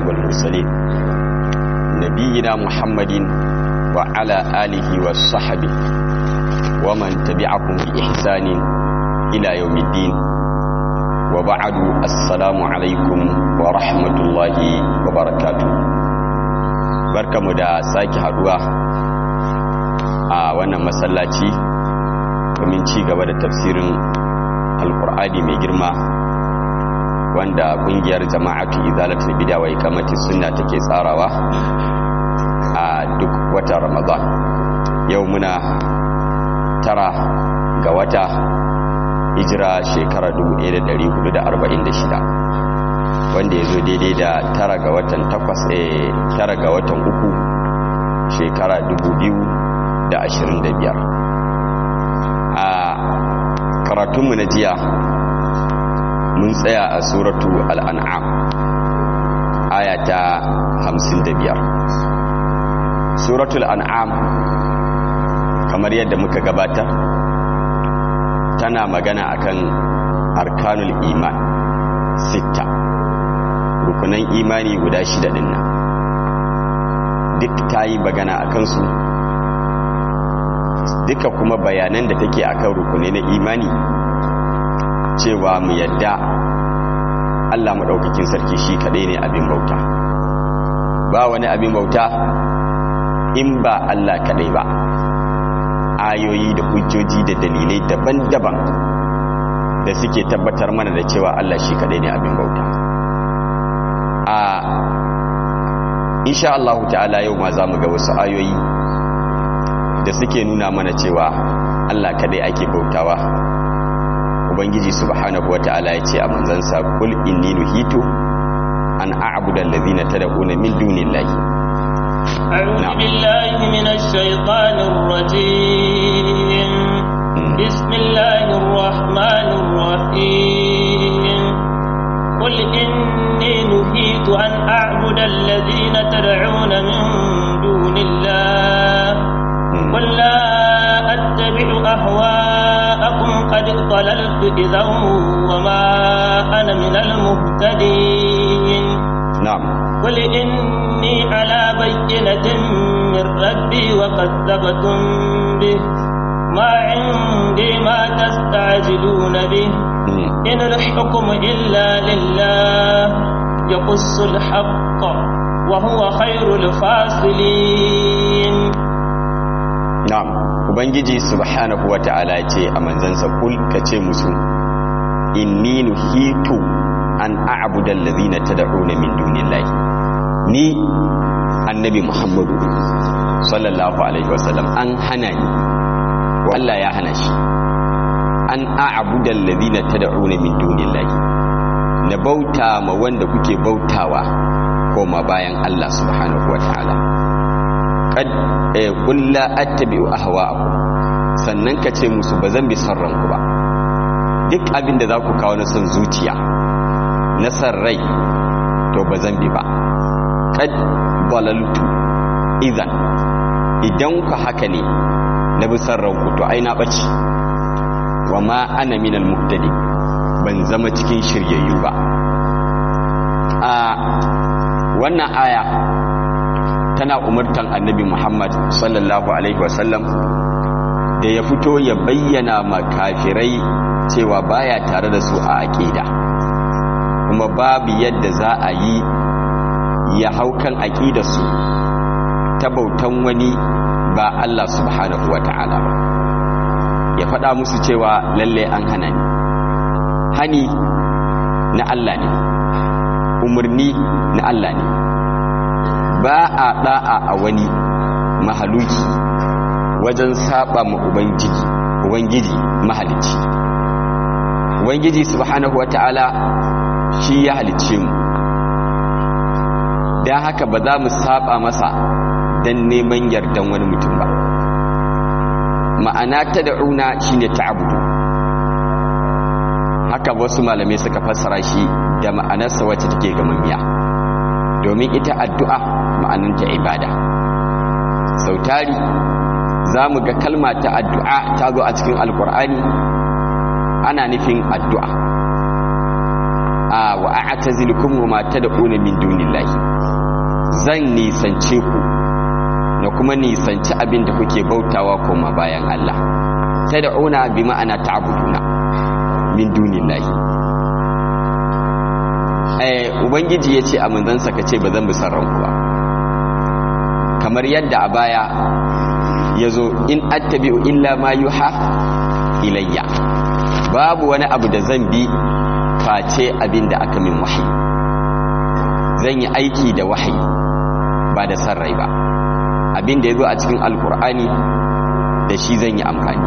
والمرسلين نبينا محمد وعلى آله وصحبه ومن تبعهم بإحسان إلى يوم الدين وبعد السلام عليكم ورحمة الله وبركاته barkamu da sake haduwa a wannan masallaci domin ci gaba da tafsirin alkur'ani mai girma wanda kungiyar jama'atu izalatul bid'a wa ikamati sunna take tsarawa a duk watan ramadan yau muna tara ga wata hijira shekara 1446 wanda ya zo daidai da tara ga watan takwas eh tara ga watan uku shekara 2025 a karatunmu na jiya mun tsaya a suratu al'an'am aya ta 55 suratul an'am kamar yadda muka gabata tana magana akan arkanul iman sita rukunan imani guda shida din nan duk ta yi magana a kansu duka kuma bayanan da take akan rukunai na imani cewa mu yadda Allah maɗaukakin sarki shi kaɗai ne abin bauta ba wani abin bauta in ba Allah kaɗai ba ayoyi da hujjoji da dalilai daban-daban da suke tabbatar mana da cewa Allah shi kaɗai ne abin bauta a insha Allah ta'ala yau ma za mu ga wasu ayoyi da suke nuna mana cewa Allah kaɗai ake bautawa ubangiji subhanahu wata'ala ya ce a manzansa kul inni nuhitu an a'budu allazina tad'una min dunillahi أعوذ بالله من الشيطان الرجيم بسم الله الرحمن الرحيم قل إني نهيت أن أعبد الذين تدعون من دون الله قل لا أتبع أهواءكم قد ضللت إذا وما أنا من المهتدين نعم قل إني على بينة من ربي وكذبتم به ما عندي ما تستعجلون به إن الحكم إلا لله يقص الحق وهو خير الفاصلين na'am ubangiji subhanahu wata'ala ce a manzansa kul kace musu inni nuhitu an a'budu allazina tad'una min dunillahi ni annabi muhammadu sallallahu alaihi wasallam an hana ni Allah ya hana shi an a'budu allazina tad'una min dunillahi na bauta ma wanda kuke bautawa koma bayan Allah subhanahu wata'ala qad qul la attabi'u ahwa'akum sannan ka ce musu bazan bi son ranku ba duk abin da za ku kawo na son zuciya na son rai to bazan bi ba qad dalaltu idan idan ku haka ne na bi son ranku to ai na bace wa ma ana minal muhtadi ban zama cikin shiryayyu ba a wannan aya tana umartan annabi Muhammad sallallahu Alaihi wasallam da ya fito ya bayyana makafirai cewa baya tare da su a aƙida kuma babu yadda za a yi ya haukan aƙidarsu ta bautan wani ba Allah subhanahu wa ta'ala ba ya faɗa musu cewa lalle an hana ni hani na Allah ne umarni na Allah ne ba a da'a a wani mahaluki wajen saba ma ubangiji ubangiji mahalicci ubangiji subhanahu wata'ala shi ya halicce mu don haka ba za mu saba masa don neman yardan wani mutum ba ma'ana ta da'una shine ta'abudu haka wasu malamai suka fassara shi da ma'anarsa wacce take gamammiya domin ita addu'a ma'ananta ibada sautari za mu ga kalma ta addu'a ta zo a cikin alkur'ani ana nufin addu'a a wa a'tazilukum wa ma tad'una min dunillahi zan nisance ku na kuma nisanci abin da kuke bautawa koma bayan Allah tad'una bi ma'ana ta'buduna min dunillahi eh ubangiji yace a manzansa kace ba zan bi sarranku ba kamar yadda a baya yazo in attabi'u illa ma yuha ilayya babu wani abu da zan bi face abin da aka min wahayi zan yi aiki da wahayi ba da san rai ba abin da ya zo a cikin alkur'ani da shi zan yi amfani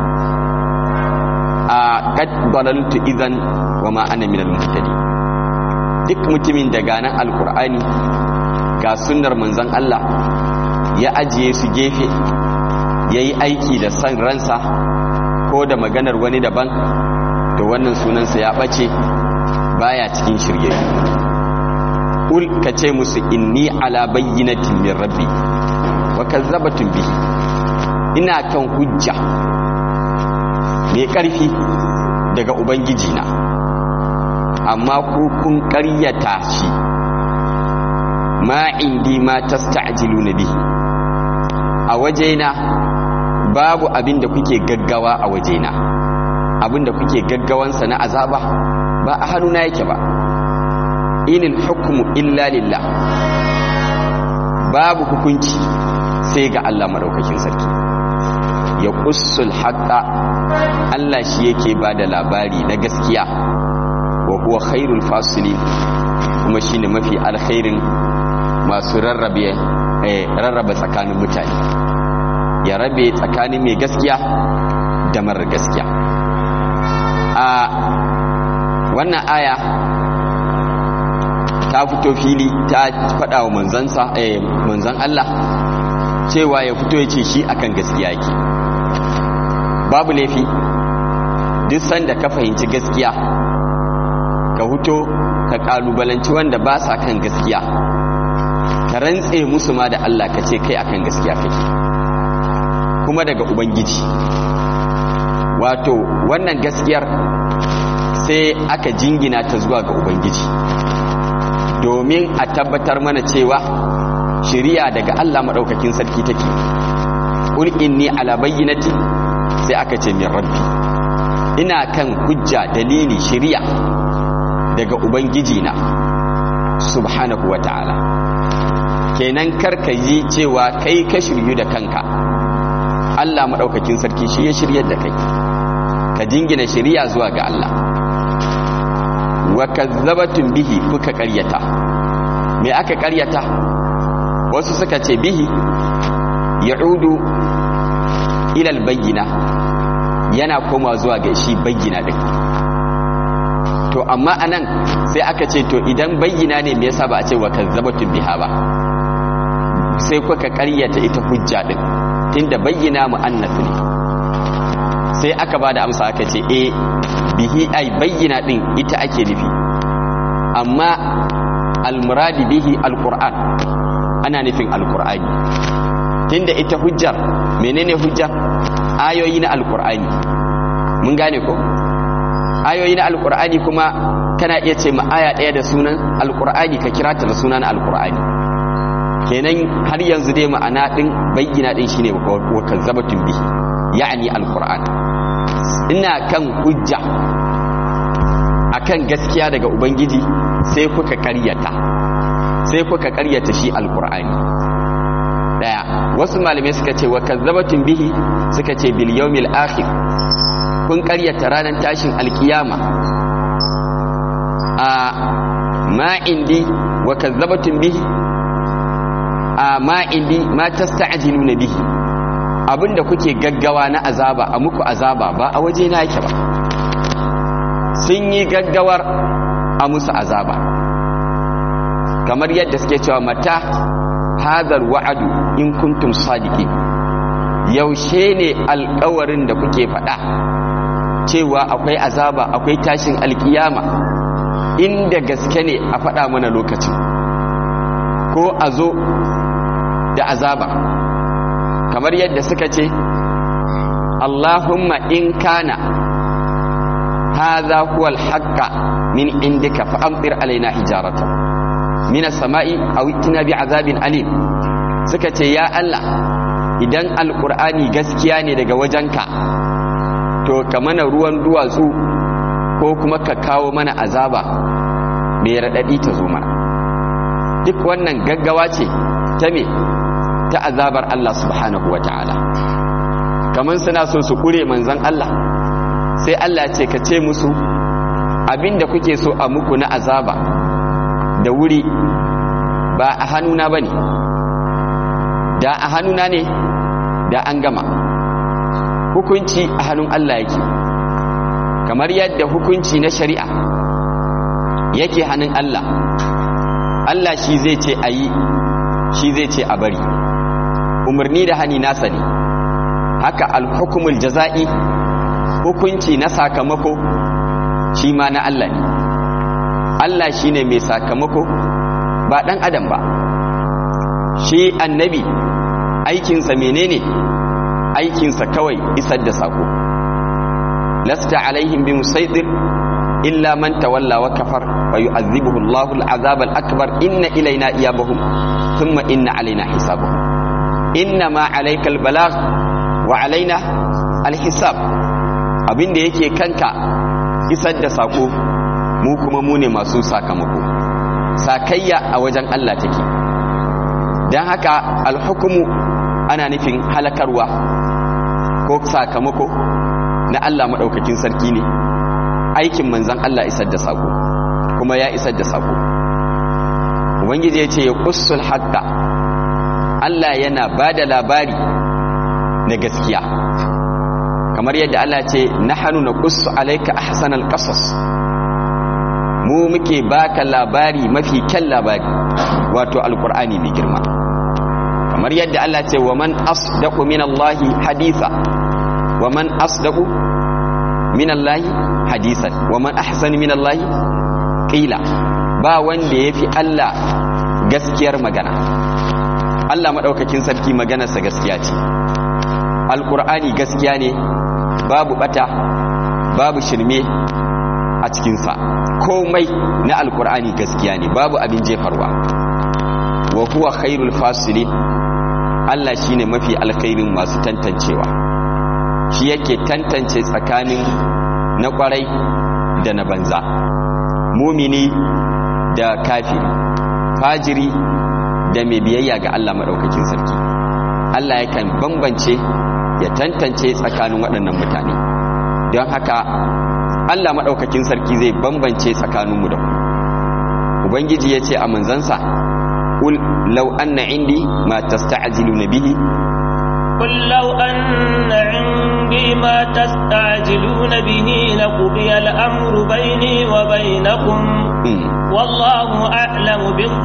a kad dalaltu idan wa ma ana minal muhtadi duk mutumin da ganan alkur'ani ga sunnar manzon Allah ya ajiye su gefe yayi aiki da san ransa ko da maganar wani daban to wannan sunansa ya bace baya cikin shirye ul ka ce musu inni ala bayyinatin min rabbi wa kazzabatun bihi ina kan hujja mai ƙarfi daga ubangiji na amma ku kun ƙaryata shi ma indi ma tasta'jiluna bihi a wajena babu abin da kuke gaggawa a wajena abin da kuke gaggawansa na azaba ba a hannuna yake ba inil hukmu illa lillah babu hukunci sai ga Allah madaukakin sarki ya qussul haqqa Allah shi yake bada labari na gaskiya wa huwa khairul fasilin kuma shine mafi alkhairin masu rarrabe rarraba tsakanin mutane ya rabe tsakanin mai gaskiya da marar gaskiya a wannan aya ta fito fili ta faɗa wa manzansa eh manzan Allah cewa ya fito ya ce shi akan gaskiya yake babu laifi duk sanda ka fahimci gaskiya ka fito ka kalubalanci wanda ba sa kan gaskiya ka rantse musu ma da Allah ka ce kai akan gaskiya kake kuma daga ubangiji wato wannan gaskiyar sai aka jingina ta zuwa ga ubangiji domin a tabbatar mana cewa shiriya daga Allah maɗaukakin sarki take ƙul inni ala bayyinati sai aka ce min rabbi ina kan hujja dalili shiriya daga ubangiji na subhanahu wa ta'ala kenan karka yi cewa kai ka shiryu da kanka Allah maɗaukakin sarki shi ya shiryar da kai ka jingina shiriya zuwa ga Allah wa kazzabatun bihi kuka ƙaryata me aka ƙaryata wasu suka ce bihi ya'udu ilal bayyina yana koma zuwa ga shi bayyina din to amma anan sai aka ce to idan bayyina ne me yasa ba a ce wa kazzabatun biha ba sai kuka ƙaryata ita hujja din tunda bayyina mu'annas ne sai aka ba da amsa aka ce eh bihi ai bayyana din ita ake nufi amma almuradi bihi alquran ana nufin alqur'ani tunda ita hujjar menene hujja ayoyi na alqur'ani mun gane ko ayoyi na alqur'ani kuma kana iya ce ma aya daya da sunan alqur'ani ka kira ta da sunan alqur'ani kenan har yanzu dai ma'ana din bayyana din shine wa kazzabatun bihi ya'ani alqur'an ina kan hujja akan gaskiya daga ubangiji sai kuka karyata sai kuka karyata shi alqur'ani daya wasu malamai suka ce wa kazzabatun bihi suka ce bil yawmil akhir kun karyata ranar tashin alkiyama a ma indi wa kazzabatun bihi a ma indi ma tasta'jiluna bihi abinda kuke gaggawa na azaba a muku azaba ba a waje na yake ba sun yi gaggawar a musu azaba kamar yadda suke cewa mata hadar wa'adu in kuntum sadiki yaushe ne alkawarin da kuke faɗa cewa akwai azaba akwai tashin alkiyama inda gaske ne a faɗa mana lokacin ko a zo da azaba kamar yadda suka ce Allahumma in kana hadha huwa al min indika fa amtir alaina hijarata minas sama'i aw itina bi azabin alim suka ce ya Allah idan alqur'ani gaskiya ne daga wajenka to ka mana ruwan duwatsu ko kuma ka kawo mana azaba mai raɗaɗi ta zo mana duk wannan gaggawa ce ta me ta azabar Allah subhanahu wata'ala kamar suna so su kure manzan Allah sai Allah ce ka ce musu abinda kuke so a muku na azaba da wuri ba a hannuna ba ne da a hannuna ne da an gama hukunci a hannun Allah yake kamar yadda hukunci na shari'a yake hannun Allah Allah shi zai ce a yi shi zai ce a bari umarni da hani nasa ne haka alhukumul jaza'i hukunci na sakamako shi ma na Allah ne Allah shi ne mai sakamako ba ɗan adam ba shi annabi aikinsa menene aikinsa kawai isar da sako lasta alaihim bi musaidir illa man tawalla wa kafar fa yu'adhibuhu Allahu al-'adhab al-akbar inna ilayna iyabahum thumma inna alaina hisabahum inna ma alayka al-balagh wa alaina al-hisab abinda yake kanka isar da sako mu kuma mu ne masu sakamako sakayya a wajen Allah take dan haka al-hukmu ana nufin halakarwa ko sakamako na Allah madaukakin sarki ne aikin manzan Allah isar da sako kuma ya isar da sako ubangiji ya ce ya kussul haqqa Allah yana ba da labari na gaskiya kamar yadda Allah ce nahnu naqussu alayka ahsanal qasas mu muke baka labari mafi kyan labari wato alqur'ani mai girma kamar yadda Allah ce wa man asdaqu minallahi haditha wa man asdaqu minallahi hadisan wa man ahsanu minallahi qila ba wanda yafi Allah gaskiyar magana Allah madaukakin sarki maganarsa gaskiya ce alqur'ani gaskiya ne babu bata babu shirme a cikinsa komai na alqur'ani gaskiya ne babu abin jefarwa wa huwa khairul fasilin Allah shine mafi alkhairin masu tantancewa shi yake tantance tsakanin na kwarai da na banza mumini da kafiri fajiri da mai biyayya ga Allah maɗaukakin sarki Allah yakan bambance ya tantance tsakanin waɗannan mutane don haka Allah maɗaukakin sarki zai bambance tsakaninmu da ku ubangiji ya ce a manzansa قل لو أن عندي ما تستعجلون به قل لو أن عندي ما تستعجلون به لقضي الأمر بيني وبينكم م. والله أعلم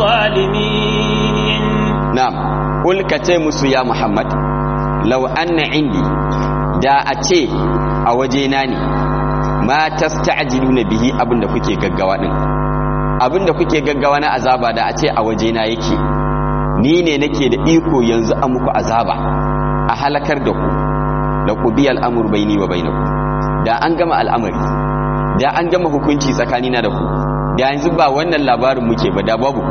بالظالمين نعم قل كتمس يا محمد لو أن عندي da a ce a wajena ne ma tasta'jiluna bihi abinda kuke gaggawa din abinda kuke gaggawa na azaba da a ce a wajena yake ni ne nake da iko yanzu a muku azaba a halakar da ku da ku biya al'amur baini wa bainaku da an gama al'amari da an gama hukunci tsakanina da ku da yanzu ba wannan labarin muke ba da babu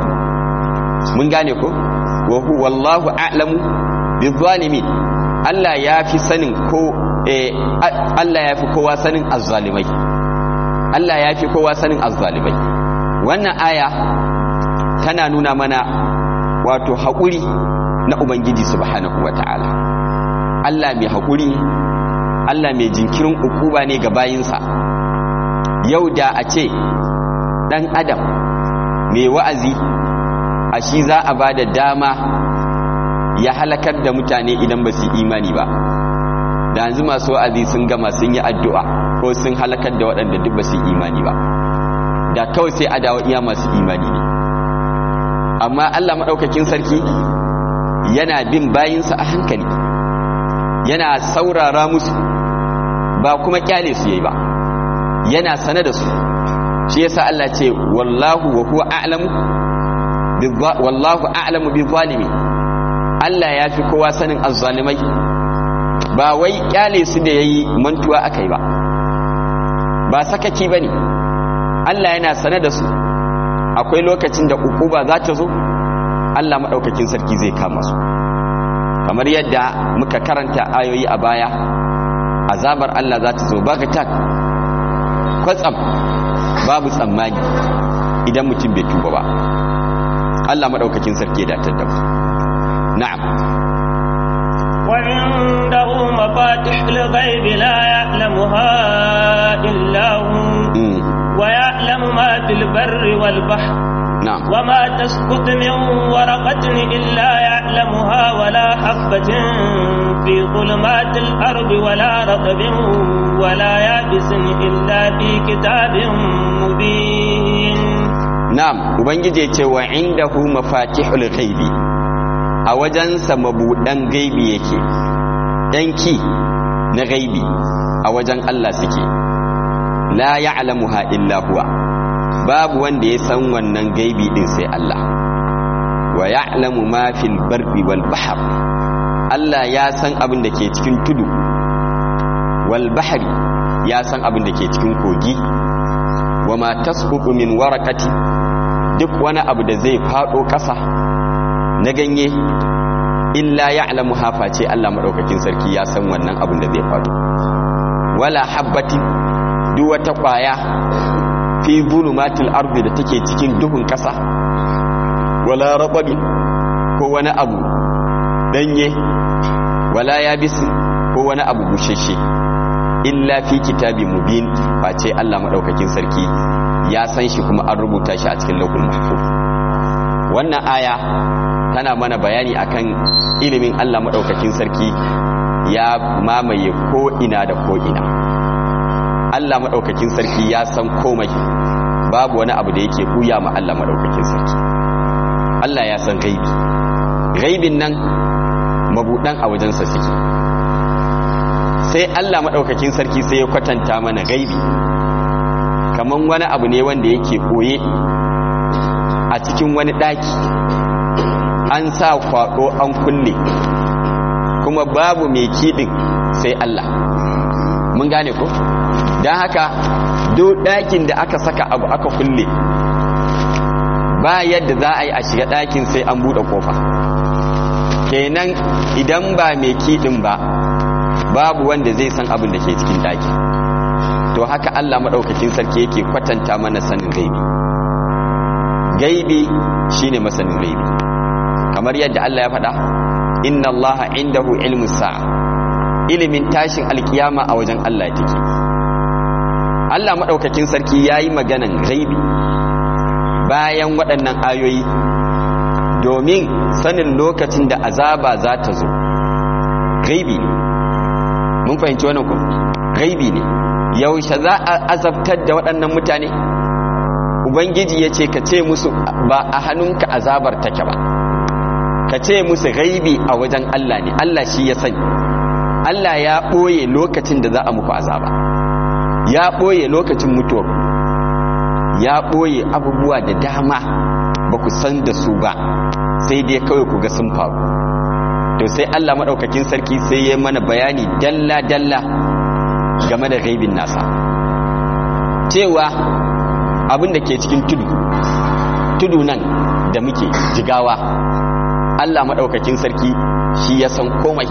mun gane ko wa hu wallahu a'lamu bizalimin Allah ya fi sanin ko eh, Allah ya fi kowa sanin azzalimai Allah ya fi kowa sanin azzalimai wannan aya tana nuna mana wato haƙuri na Ubangiji subhanahu wa ta'ala Allah mai haƙuri Allah mai jinkirin ukuba ne ga bayinsa yau da a ce ɗan adam mai wa'azi a shi za a ba da dama ya halakar da mutane idan ba su imani ba da yanzu masu wa'azi sun gama sun yi addu'a ko sun halakar da waɗanda duk ba su imani ba da kawai sai a dawo iya masu imani ne amma Allah maɗaukakin sarki yana bin bayinsa a hankali yana saurara musu ba kuma kyale su yayi ba yana sane da su shi yasa Allah ce wallahu wa huwa a'lamu wallahu a'lamu bi zalimi Allah ya fi kowa sanin azzalimai ba wai kyale su da yayi mantuwa akai ba ba sakaki bane Allah yana sane da su akwai lokacin da ukuba za ta zo Allah maɗaukakin sarki zai kama su kamar yadda muka karanta ayoyi a baya azabar Allah za ta zo bagatak kwatsam babu tsammani idan mutum bai tuba ba Allah maɗaukakin sarki ya datar da mu na'am وعنده مفاتح الغيب لا يعلمها إلا هو Mm, ويعلم ما في البر والبحر na'am وما تسقط من ورقة إلا يعلمها ولا حبة في ظلمات الأرض ولا رطب ولا يابس إلا في كتاب مبين na'am ubangiji ya ce wa indahu mafatihul ghaibi a wajensa mabudan gaibi yake yanki na gaibi a wajen Allah suke la ya'lamuha illa huwa babu wanda ya san wannan gaibi din sai Allah wa ya'lamu ma fil barri wal bahr Allah ya san abin da ke cikin tudu wal bahri ya san abin da ke cikin kogi wa ma tasqutu min waraqati duk wani abu da zai fado ƙasa na ganye illa ya'lamu hafa ce Allah madaukakin sarki ya san wannan abin da zai fado wala habbati duk wata ƙwaya fi zulumatil ardi da take cikin duhun ƙasa wala rababi ko wani abu danye wala yabisi ko wani abu bushashe illa fi kitabi mubin face Allah madaukakin sarki ya san shi kuma an rubuta shi a cikin lauhul mahfuz wannan aya tana mana bayani akan ilimin Allah madaukakin sarki ya mamaye ko ina da ko ina Allah madaukakin sarki ya san komai babu wani abu da yake buya ma Allah madaukakin sarki Allah ya san gaibi gaibin nan mabudan a wajensa suke sai Allah maɗaukakin sarki sai ya kwatanta mana gaibi kaman wani abu ne wanda yake koye a cikin wani ɗaki an sa kwaɗo an kulle kuma babu mai kiɗin sai Allah mun gane ko don haka duk ɗakin da aka saka abu aka kulle ba yadda za a yi a shiga ɗakin sai an buɗe ƙofa kenan idan ba mai kiɗin ba babu wanda zai san abin da ke cikin ɗaki to haka Allah maɗaukakin sarki yake kwatanta mana sanin gaibi gaibi shine masanin gaibi kamar yadda Allah ya faɗa inna Allah indahu ilmu sa'a ilimin tashin alkiyama a wajen Allah take Allah maɗaukakin sarki ya yi maganan gaibi bayan waɗannan ayoyi domin sanin lokacin da azaba za ta zo gaibi ne mun fahimci wannan ku gaibi ne yaushe za a azabtar da waɗannan mutane ubangiji ya ce ka ce musu ba a hannunka azabar take ba ka ce musu gaibi a wajen Allah ne Allah shi ya sani Allah ya ɓoye lokacin da za a muku azaba ya ɓoye lokacin mutuwar ya ɓoye abubuwa da dama ba ku san da su ba sai dai kawai ku ga sun faru to sai Allah maɗaukakin sarki sai ya mana bayani dalla-dalla game da gaibin nasa cewa abin da ke cikin tudu tudu nan da muke jigawa Allah maɗaukakin sarki shi ya san komai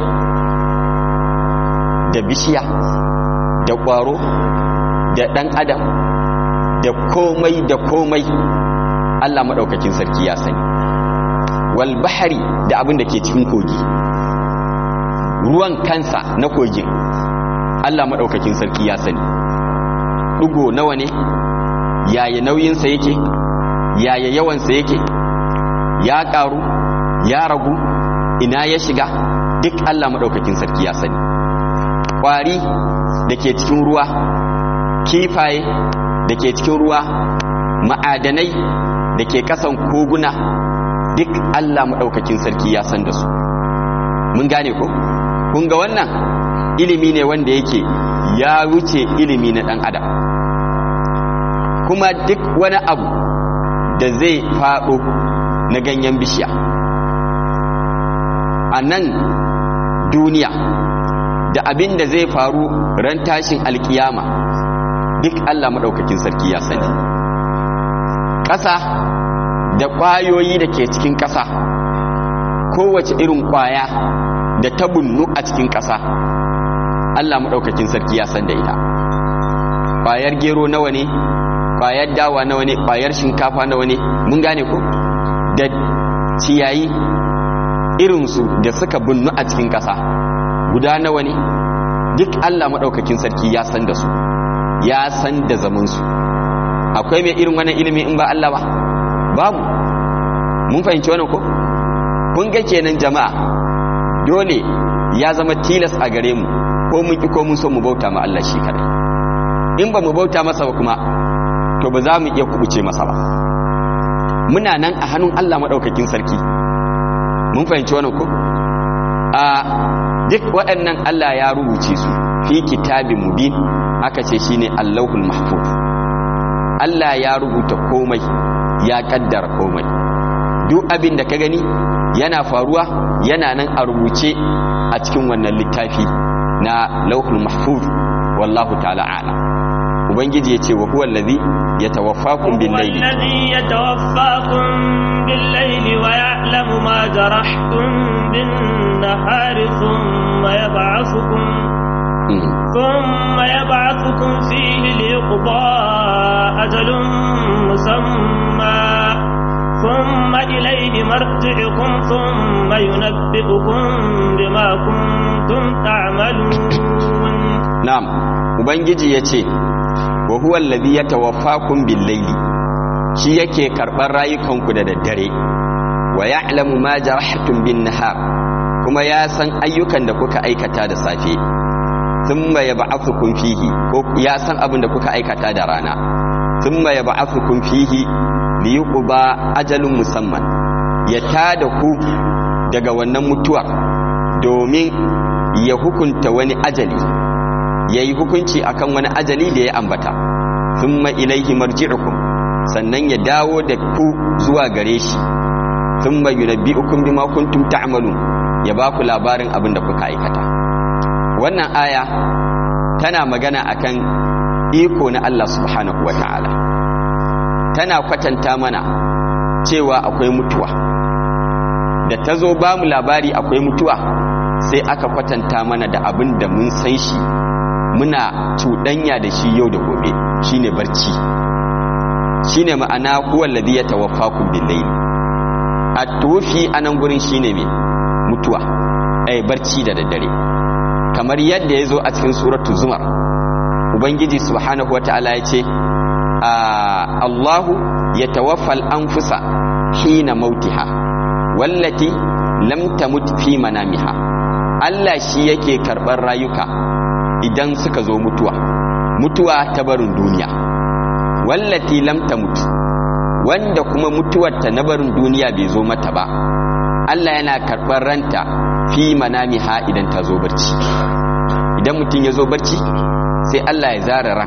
da bishiya da ƙwaro da ɗan adam da komai da komai Allah maɗaukakin sarki ya sani wal bahari da abin da ke cikin kogi ruwan kansa na kogin Allah maɗaukakin sarki ya sani ɗugo nawa ne yaya nauyinsa yake yaya yawansa yake ya ƙaru ya ragu ina ya shiga duk Allah maɗaukakin sarki ya sani ƙwari da ke cikin ruwa kifaye da ke cikin ruwa ma'adanai da ke ƙasan koguna duk Allah maɗaukakin sarki ya san da su mun gane ko kun ga wannan ilimi ne wanda yake ya wuce ilimi na ɗan adam kuma duk wani abu da zai faɗo na ganyen bishiya a nan duniya da abin da zai faru ran tashin alkiyama duk Allah maɗaukakin sarki ya sani ƙasa da ƙwayoyi da ke cikin ƙasa kowace irin ƙwaya da ta bunnu a cikin ƙasa Allah maɗaukakin sarki ya san da ita ƙwayar gero nawa ne ƙwayar dawa nawa ne ƙwayar shinkafa nawa ne mun gane ko da ciyayi irinsu da suka bunnu a cikin ƙasa guda nawa ne duk Allah maɗaukakin sarki ya san da su ya san da zamansu akwai mai irin wannan ilimi in ba Allah ba babu mun fahimci wannan ko kun ga kenan jama'a dole ya zama tilas a gare mu ko mun ki ko mun so mu bauta ma Allah shi kadai in ba mu bauta masa ba kuma to ba za mu iya kubuce masa ba muna nan a hannun Allah maɗaukakin sarki mun fahimci wannan ko a duk waɗannan Allah ya rubuce su fi kitabin mubin aka ce shine Allahul Mahfuz Allah ya rubuta komai ya kaddara komai duk abin da ka gani yana faruwa yana nan a rubuce a cikin wannan littafi na Lauhul Mahfuz wallahu ta'ala a'lam ubangiji ya ce wa huwa allazi yatawaffakum bil layli الذي يتوفاكم بالليل ويعلم ما جرحتم بالنهار ثم يبعثكم ثم يبعثكم فيه ليقضى أجل مسمى ثم إليه مرجعكم ثم ينبئكم بما كنتم تعملون na'am ubangiji ya ce wa huwa allazi yatawaffakum bil layli shi yake karɓar rayukanku da daddare wa ya'lamu ma jarahtum bin nahar kuma ya san ayyukan da kuka aikata da safe thumma yab'athukum fihi ko ya san abin da kuka aikata da rana thumma yab'athukum fihi liyuqba ajalun musamman ya tada ku daga wannan mutuwa domin ya hukunta wani ajali yayi hukunci akan wani ajali da ya ambata thumma ilaihi marji'ukum sannan ya dawo da ku zuwa gare shi thumma yunabbi'ukum bima kuntum ta'malun ya ba ku labarin abin da kuka aikata wannan aya tana magana akan iko na Allah subhanahu wata'ala tana kwatanta mana cewa akwai mutuwa da ta zo ba mu labari akwai mutuwa sai aka kwatanta mana da abin da mun san shi muna cuɗanya da shi yau da gobe shine barci shine ma'ana huwa alladhi yatawaffakum bil-layl at-tufi anan gurin shine me mutuwa ai barci da daddare kamar yadda yazo a cikin suratul zumar ubangiji subhanahu wataala yace Allahu yatawaffal anfusa hina mautiha wallati lam tamut fi manamiha Allah shi yake karɓar rayuka idan suka zo mutuwa mutuwa ta barin duniya wallati lam tamut wanda kuma mutuwarta na barin duniya bai zo mata ba Allah yana karɓar ranta fi manamiha idan ta zo barci idan mutum ya zo barci sai Allah ya zara ran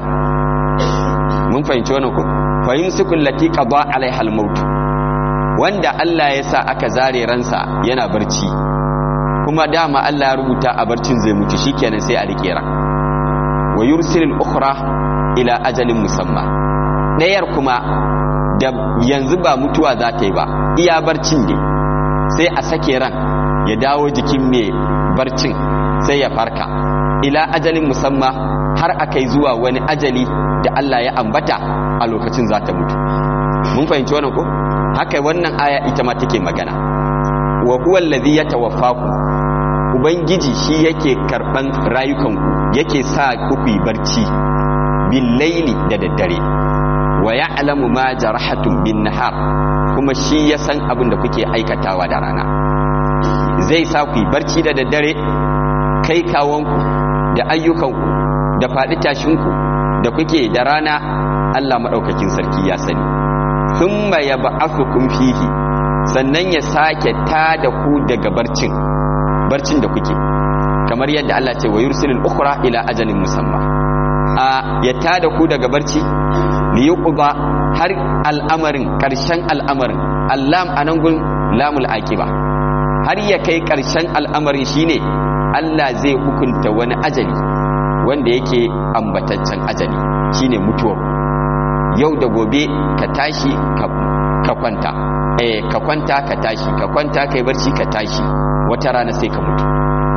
mun fahimci wannan ko fahimsukul lati qada alaiha al-maut wanda Allah ya sa aka zare ransa yana barci kuma dama Allah ya rubuta a barcin zai mutu shikenan sai a rike ran wa yursilul ukhra ila ajalin musamma dayar kuma da yanzu ba mutuwa za ta yi ba iya barcin ne sai a sake ran ya dawo jikin mai barcin sai ya farka ila ajalin musamma har akai zuwa wani ajali da Allah ya ambata a lokacin za ta mutu mun fahimci wannan ko haka wannan aya ita ma take magana wa huwa allazi yatawaffaku ubangiji shi yake karban rayukanku yake sa ku yi barci bil laili da daddare wa ya'lamu ma jarahatum bin nahar kuma shi ya san abin da kuke aikatawa da rana zai sa ku yi barci da daddare kai kawonku da ayyukanku da faɗi tashinku da kuke da rana Allah maɗaukakin sarki ya sani thumma yab'athukum fihi sannan ya sake ta da ku daga barcin barcin da kuke kamar yadda Allah ce wa yursilul ukhra ila ajalin musamma a ya ta da ku daga barci li yuqba har al'amarin karshen al'amarin allam anan gun lamul aqiba har ya kai karshen al'amarin shine Allah zai hukunta wani ajali wanda yake ambataccen ajali shine mutuwar yau da gobe ka tashi ka kwanta eh ka kwanta ka tashi ka kwanta kai barci ka tashi wata rana sai ka mutu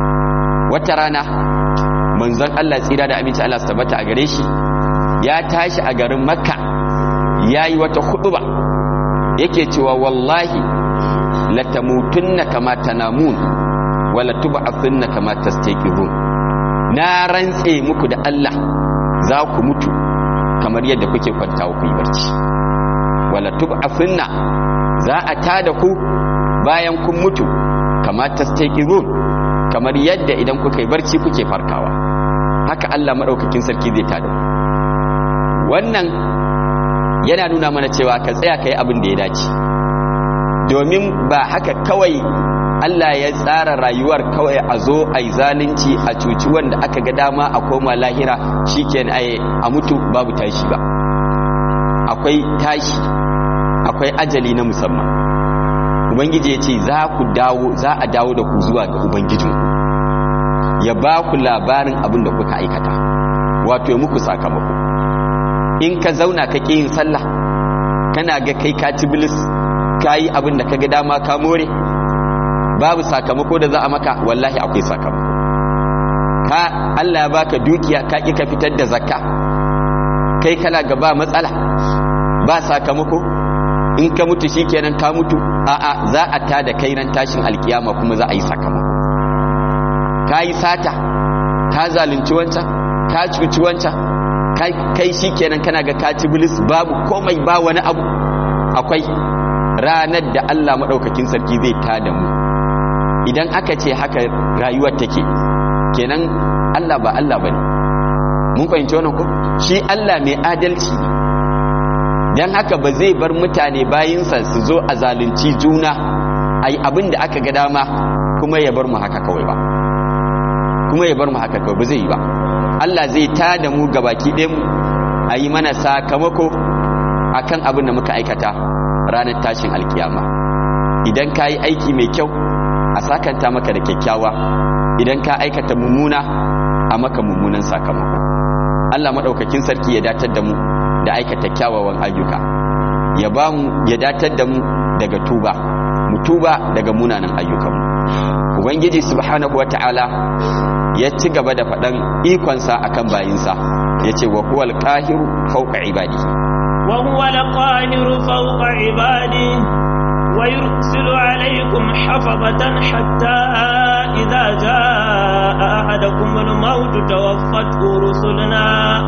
wata rana manzon Allah tsira da aminci Allah tabbata a gare shi ya tashi a garin makka yayi wata huduba yake cewa wallahi latamutunna kama tanamun wala tub'athunna kama tastaqirun na rantse muku da Allah za ku mutu kamar yadda kuke kwantawa ku yi barci wala tub'athunna za a tada ku bayan kun mutu kama tastaqirun kamar yadda idan kuka yi barci kuke farkawa haka Allah madaukakin sarki zai tada ku wannan yana nuna mana cewa ka tsaya kai abin da ya dace domin ba haka kawai Allah ya tsara rayuwar kawai a zo a yi zalunci a cuci wanda aka ga dama a koma lahira shi ke a mutu babu tashi ba akwai tashi akwai ajali na musamman ubangiji ya ce za ku dawo za a dawo da ku zuwa ga ubangijinku ya ba ku labarin abin da kuka aikata wato ya muku sakamako in ka zauna ka ƙi yin sallah kana ga kai ka ci bilis ka yi abin da ka ga dama ka more babu sakamako da za a maka wallahi akwai sakamako ka Allah ya baka dukiya ka ƙi ka fitar da zakka kai kana ga ba matsala ba sakamako in ka mutu shikenan ka mutu a'a za a ta da kai ran tashin alkiyama kuma za a yi sakamako ka yi sata ka zalunci wancan ka cuci wancan kai shikenan kana ga ka ci bilis babu komai ba wani abu akwai ranar da Allah maɗaukakin sarki zai tada mu idan aka ce haka rayuwar take kenan Allah ba Allah ba ne mun fahimci wannan ko shi Allah mai adalci ne don haka ba zai bar mutane bayinsa su zo a zalunci juna a yi abin da aka ga dama kuma ya bar mu haka kawai ba kuma ya bar mu haka kawai ba zai yi ba Allah zai tada mu gabaki ɗayan mu a yi mana sakamako akan abin da muka aikata ranar tashin alkiyama idan ka yi aiki mai kyau a sakanta maka da kyakkyawa idan ka aikata mummuna a maka mummunan sakamako Allah maɗaukakin sarki ya datar da mu da aikata kyawawan ayyuka ya ba mu ya datar da mu daga tuba mu tuba daga munanan ayyukanmu ubangiji subhanahu wata'ala ya ci gaba da faɗan ikonsa akan bayinsa ya ce wa huwal qahiru fawqa ibadihi wa huwal qahiru fawqa ibadihi ويرسل عليكم حفظة حتى إذا جاء أحدكم الموت توفته رسلنا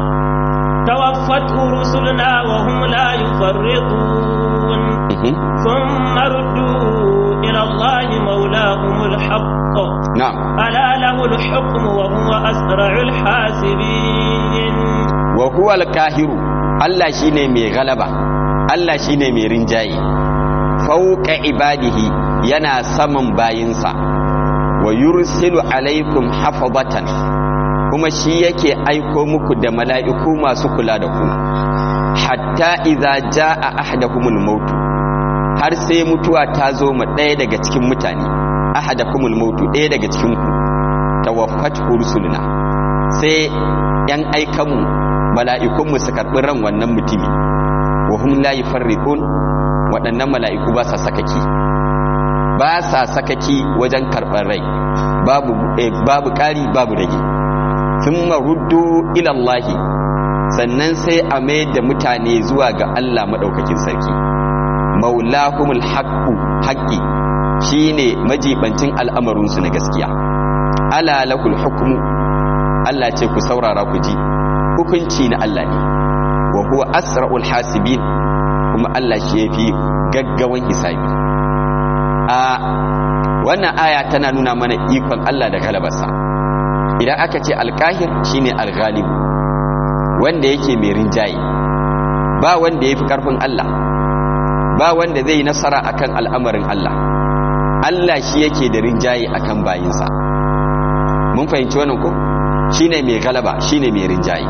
توفته رسلنا وهم لا يفرطون ثم ردوا إلى الله مولاهم الحق نعم ألا له الحكم وهو أسرع الحاسبين وهو الكاهر الله شيني مي غلبة الله شيني مي رنجاي fauka ibadihi yana saman bayinsa wa yursilu alaikum hafazatan kuma shi yake aiko muku da mala'iku masu kula da ku hatta idza jaa ahadakumul maut har sai mutuwa ta zo ma ɗaya daga cikin mutane ahadakumul maut ɗaya daga cikin ku tawaffat rusuluna sai yan aikanmu mala'ikunmu su karɓi ran wannan mutumi wa hum la yufarriqun waɗannan mala'iku ba sa sakaki ba sa sakaki wajen karɓar rai babu babu ƙari babu rage sun maruddu ilallahi sannan sai a mai da mutane zuwa ga Allah maɗaukakin sarki maulahumul haqqu haqqi shine majibancin al'amarinsu na gaskiya ala lakul hukmu Allah ce ku saurara ku ji hukunci na Allah ne wa huwa asra'ul hasibin kuma Allah shi yafi gaggawan hisabi a wannan aya tana nuna mana ikon Allah da galabarsa idan aka ce alkahir shine alghalib wanda yake mai rinjaye ba wanda yafi karfin Allah ba wanda zai yi nasara akan al'amarin Allah Allah shi yake da rinjaye akan bayinsa mun fahimci wannan ko shine mai galaba shine mai rinjaye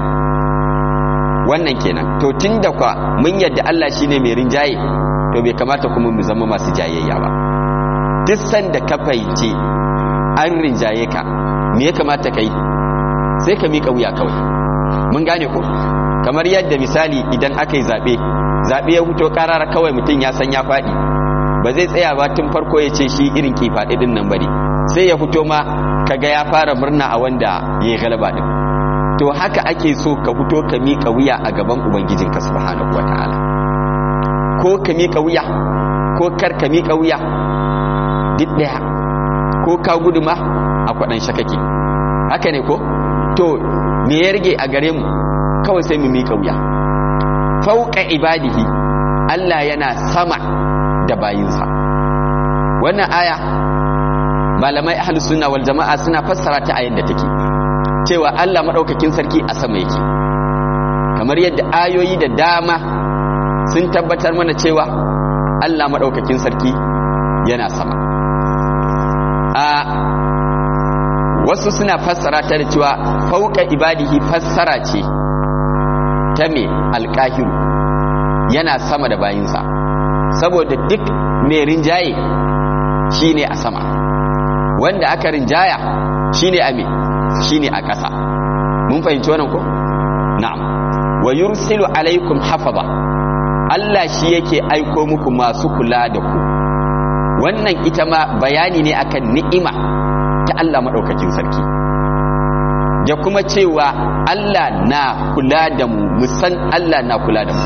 wannan kenan to tunda kwa mun yadda Allah shine mai rinjaye to bai kamata kuma mu zama masu jayayya ba duk sanda ka fahimci an rinjaye ka me ya kamata kai sai ka mika wuya kawai mun gane ko kamar yadda misali idan aka yi zaɓe zaɓe ya fito ƙarara kawai mutum ya san ya faɗi ba zai tsaya ba tun farko ya ce shi irin kifaɗi ɗin nan bane sai ya fito ma kaga ya fara murna a wanda ya yi galaba ɗin to haka ake so ka fito ka miƙa wuya a gaban ubangijinka subhanahu wata'ala ko ka miƙa wuya ko kar ka miƙa wuya duk ɗaya ko ka gudu ma a kwaɗan shakake haka ne ko to me ya rage a gare mu kawai sai mu miƙa wuya fauka ibadihi Allah yana sama da bayinsa wannan aya malamai ahlus sunna wal jama'a suna fassara ta ayin da take cewa Allah madaukakin sarki a sama yake kamar yadda ayoyi da dama sun tabbatar mana cewa Allah madaukakin sarki yana sama a wasu suna fassara ta da cewa fauka ibadihi fassara ce ta me alkahiru yana sama da bayinsa saboda duk mai rinjaye shine a sama wanda aka rinjaya shine a me shine a ƙasa mun fahimci wannan ko na'am wa yursilu alaikum hafaza Allah shi yake aiko muku masu kula da ku wannan ita ma bayani ne akan ni'ima ta Allah madaukakin sarki da kuma cewa Allah na kula da mu musan Allah na kula da mu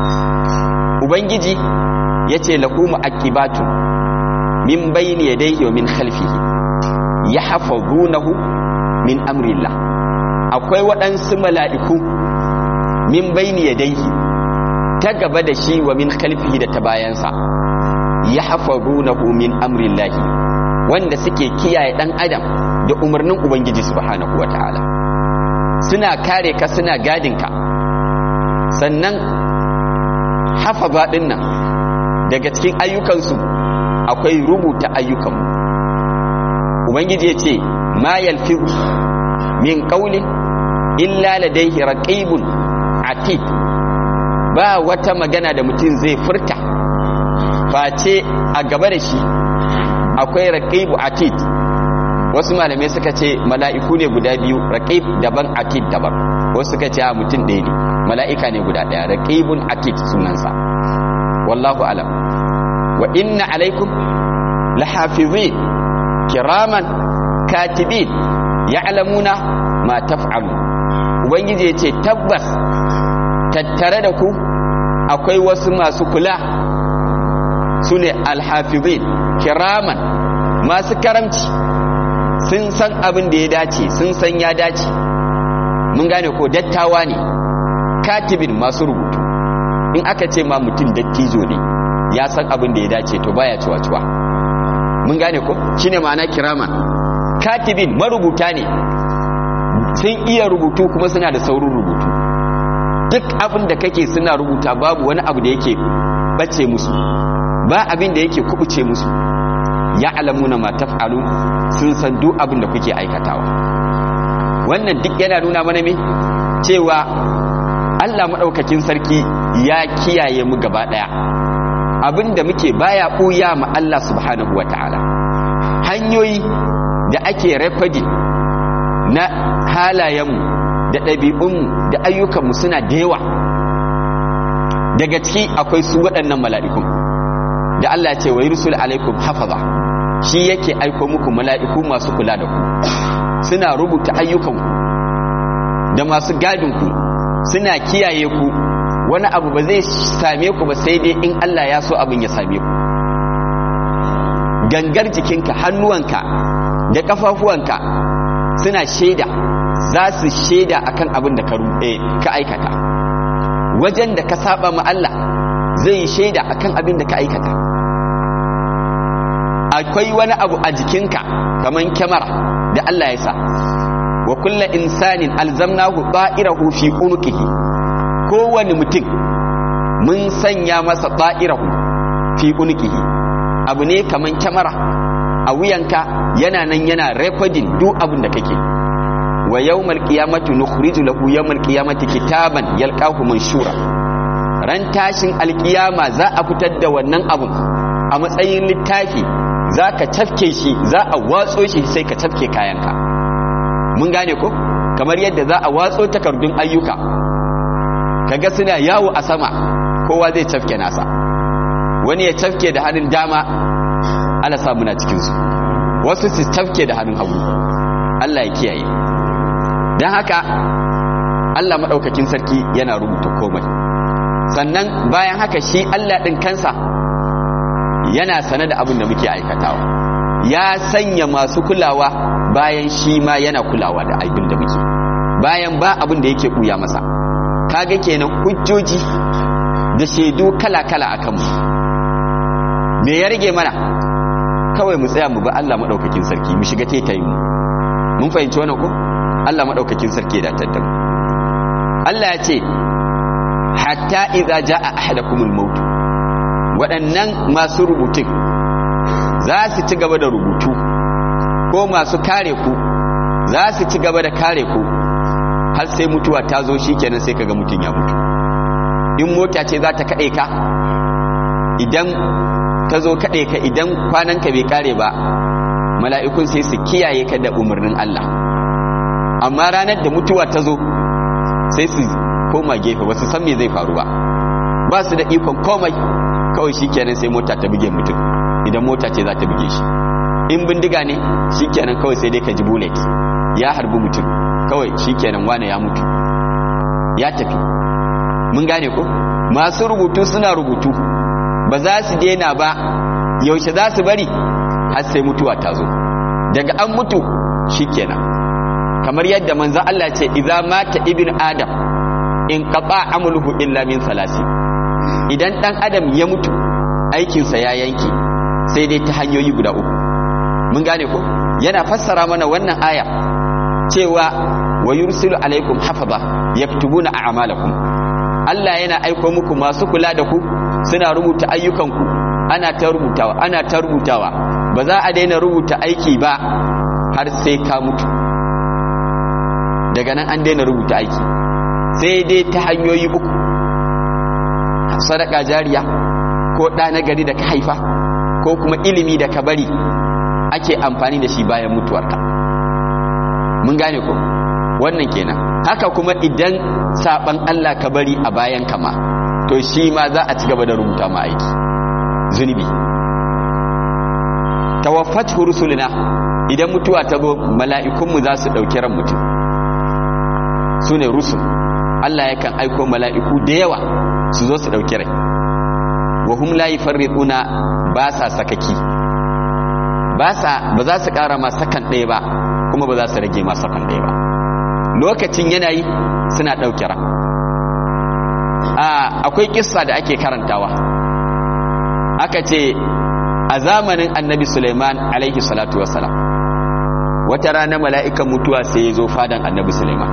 ubangiji yace lahu mu'aqibatu min bayni yadayhi wa min khalfihi yahfazunahu min amrillah akwai waɗansu mala'iku min bayni yadayhi ta gaba da shi wa min khalfihi da ta bayansa yahfazunahu min amrillah wanda suke kiyaye dan adam da umarnin ubangiji subhanahu wataala suna kare ka suna gadin ka sannan hafaza din nan daga cikin ayyukansu akwai rubuta ayyukanmu ubangiji ya ce ma yalfizu min qawlin illa ladayhi raqibun atid ba wata magana da mutum zai furta face a gaba da shi akwai raqibu atid wasu malamai suka ce mala'iku ne guda biyu raqib daban atid daban wasu suka ce a mutum ɗaya ne mala'ika ne guda ɗaya raqibun atid sunansa wallahu alam wa inna alaikum lahafizin kiraman katibin ya'lamuna ma taf'alu ubangiji ya ce tabbas tattare da ku akwai wasu masu kula su ne alhafizin kiraman masu karamci sun san abin da ya dace sun san ya dace mun gane ko dattawa ne katibin masu rubutu in aka ce ma mutum dattijo ne ya san abin da ya dace to baya ciwa-ciwa mun gane ko shine ma'ana kiraman katibin marubuta ne sun iya rubutu kuma suna da saurin rubutu duk abin da kake suna rubuta babu wani abu da yake bace musu ba abin da yake kubuce musu ya alamuna ma taf'alu sun san duk abin da kuke aikatawa wannan duk yana nuna mana me cewa Allah madaukakin sarki ya kiyaye mu gaba daya abin da muke baya buya ma Allah subhanahu wataala hanyoyi da ake rafadi na halayenmu da ɗabi'unmu da ayyukanmu suna da yawa daga ciki akwai su waɗannan mala'ikun da Allah ce wa yursul alaikum hafaza shi yake aiko muku mala'iku masu kula da ku suna rubuta ayyukanku da masu gadinku suna kiyaye ku wani abu ba zai same ku ba sai dai in Allah ya so abin ya same ku gangar jikinka hannuwanka da kafafuwanka suna shaida za su shaida akan abin da ka aikata wajen da ka saba ma Allah zai shaida akan abin da ka aikata akwai wani abu a jikinka kaman kyamara da Allah ya sa wa kulla insanin alzamnahu ta'irahu fi unuqihi kowane mutum mun sanya masa ta'irahu fi unuqihi abu ne kaman kyamara a wuyanka yana nan yana recording duk abin da kake wa yawmal qiyamati nukhriju lahu yawmal qiyamati kitaban yalqahu manshura ran tashin alkiyama za a fitar da wannan abun a matsayin littafi za ka tafke shi za a watso shi sai ka tafke kayanka mun gane ko kamar yadda za a watso takardun ayyuka kaga suna yawo a sama kowa zai cafke nasa wani ya cafke da hannun dama ala sa muna cikinsu wasu su cafke da hannun hagu Allah ya kiyaye don haka Allah maɗaukakin sarki yana rubuta komai sannan bayan haka shi Allah ɗin kansa yana sane da abin da muke aikatawa ya sanya masu kulawa bayan shi ma yana kulawa da abin da muke bayan ba abin da yake ɓuya masa kaga kenan hujjoji da shaidu kala-kala a kanmu me ya rage mana kawai mu tsaya mu ba Allah maɗaukakin sarki mu shiga tetayin mu mun fahimci wannan ko Allah maɗaukakin sarki da tattamu Allah ya ce hatta idza jaa ahadakumul maut waɗannan masu rubutun za su ci gaba da rubutu ko masu kare ku za su ci gaba da kare ku har sai mutuwa ta zo shikenan sai kaga mutun ya mutu in mota ce za ta kaɗe ka idan ta zo kaɗe ka idan kwananka bai kare ba mala'ikun sai su kiyaye ka da umarnin Allah amma ranar da mutuwa ta zo sai su koma gefe ba su san me zai faru ba ba su da ikon komai kawai shi kenan sai mota ta buge mutum idan mota ce za ta buge shi in bindiga ne shi kenan kawai sai dai ka ji bullet ya harbi mutum kawai shi kenan wane ya mutu ya tafi mun gane ko masu rubutu suna rubutu ba za su daina ba yaushe za su bari har sai mutuwa ta zo daga an mutu shikenan kamar yadda manzo Allah ce idza mata ibn adam in qata amaluhu illa min salasi idan dan adam ya mutu aikinsa ya yanke sai dai ta hanyoyi guda uku mun gane ko yana fassara mana wannan aya cewa wa yursilu alaikum hafaza yaktubuna a'malakum Allah yana aiko muku masu kula da ku suna rubuta ayyukanku ana ta rubutawa ana ta rubutawa ba za a daina rubuta aiki ba har sai ka mutu daga nan an daina rubuta aiki sai dai ta hanyoyi uku sadaka jariya ko ɗa na gari da ka haifa ko kuma ilimi da ka bari ake amfani da shi bayan mutuwarka mun gane ko wannan kenan haka kuma idan saban Allah ka bari a bayan kama to shi ma za a ci gaba da rubuta ma aiki zunubi tawaffat rusulina idan mutuwa ta zo mala'ikunmu za su ɗauki ran mutum su ne rusul Allah yakan aiko mala'iku da yawa su zo su ɗauki rai wa hum la yufarriquna ba sa sakaki ba sa ba za su ƙara ma sakan ɗaya ba kuma ba za su rage ma sakan ɗaya ba lokacin yanayi suna ɗauke ran akwai kissa da ake karantawa aka ce a zamanin annabi suleiman alaihi salatu wassalam wata rana mala'ikan mutuwa sai ya zo fadan annabi suleiman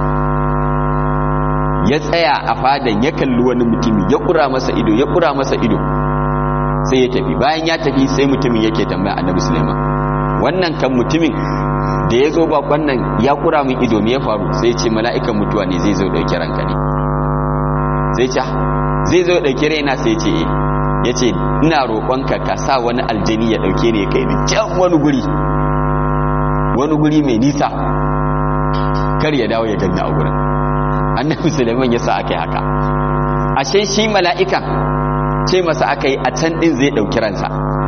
ya tsaya a fadan ya kalli wani mutumi ya ƙura masa ido ya ƙura masa ido sai ya tafi bayan ya tafi sai mutumin yake tambaya annabi suleiman wannan kan mutumin da ya zo bakon nan ya ƙura min ido me ya faru sai ce mala'ikan mutuwa ne zai zo ɗauki ranka ne sai ce zai zo ɗauki raina sai ce eh ya ce ina roƙonka ka sa wani aljani ya ɗauke ne kai ni can wani guri wani guri mai nisa kar ya dawo ya ganni a gurin annabi suleiman ya sa aka yi haka ashe shi mala'ikan ce masa aka yi a can ɗin zai ɗauki ransa